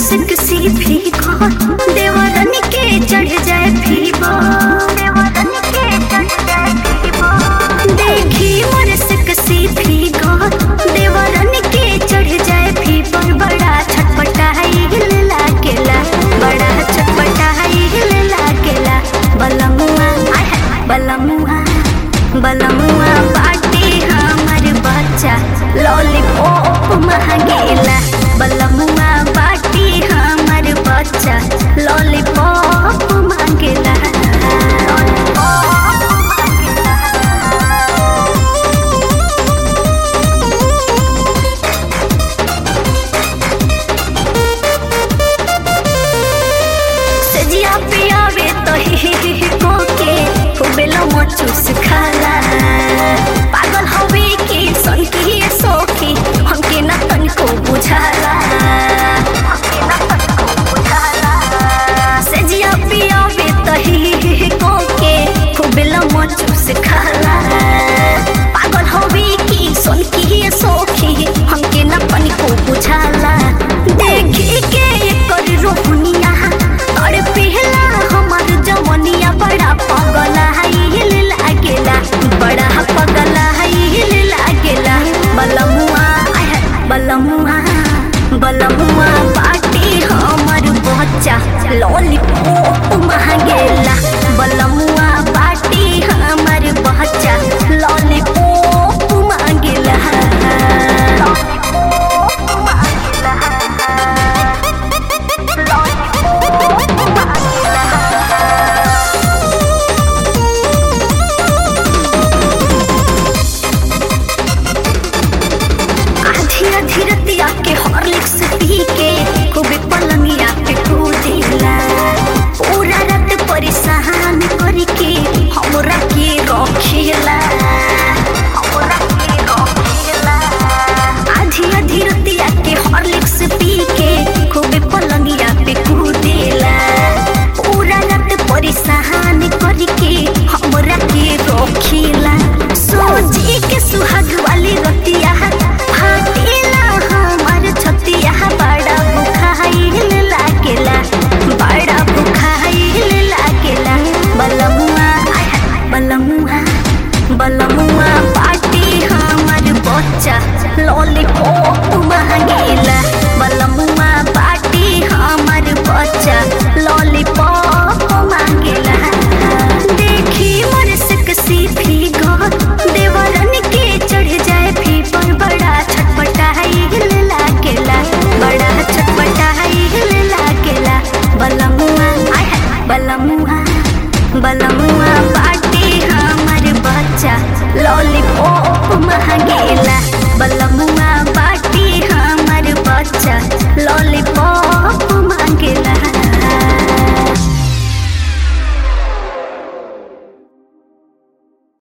sexy फीका देवरन के चढ़ जाए फीबा देवरन के चढ़ जाए फीबा देखी मोर सेक्सी फीका देवरन के चढ़ जाए फीबा बड़ा छटपटाई हिल लागेला बड़ा छटपटाई हिल लागेला बलमुआ आय हाय बलमुआ बलमुआ बाटे हमर बच्चा लॉलीपॉप महंगेला बलमुआ बाटे हमर बच्चा लॉलीपॉप